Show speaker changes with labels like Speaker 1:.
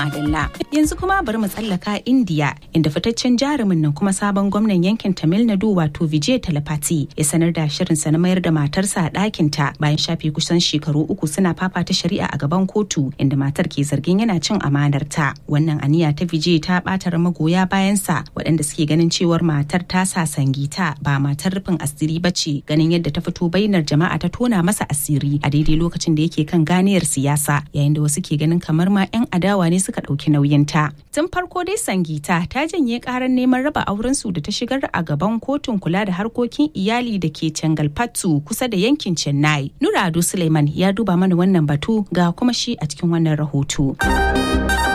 Speaker 1: Madalla. Yanzu kuma bari mu tsallaka India inda fitaccen jarumin nan kuma sabon gwamnan yankin Tamil Nadu wato Vijay Talapati ya sanar da shirinsa na mayar da matarsa a ɗakinta bayan shafe kusan shekaru uku suna fafata shari'a a gaban kotu inda matar ke zargin yana cin amanarta. Wannan aniya ta Vijay ta ɓatar magoya bayansa waɗanda suke ganin cewar matar ta sa sangita ba matar rufin asiri ba ce ganin yadda ta fito bainar jama'a ta tona masa asiri a daidai lokacin da yake kan ganiyar siyasa yayin da wasu ke ganin kamar ma 'yan adawa ne suka ɗauki nauyinta. Tun farko dai Sangita ta janye karar neman raba auren su da ta shigar a gaban kotun kula da harkokin iyali da ke Cangalpattu kusa da yankin Chennai. Nura Ado Suleiman ya duba mana wannan batu ga kuma shi a cikin wannan rahoto.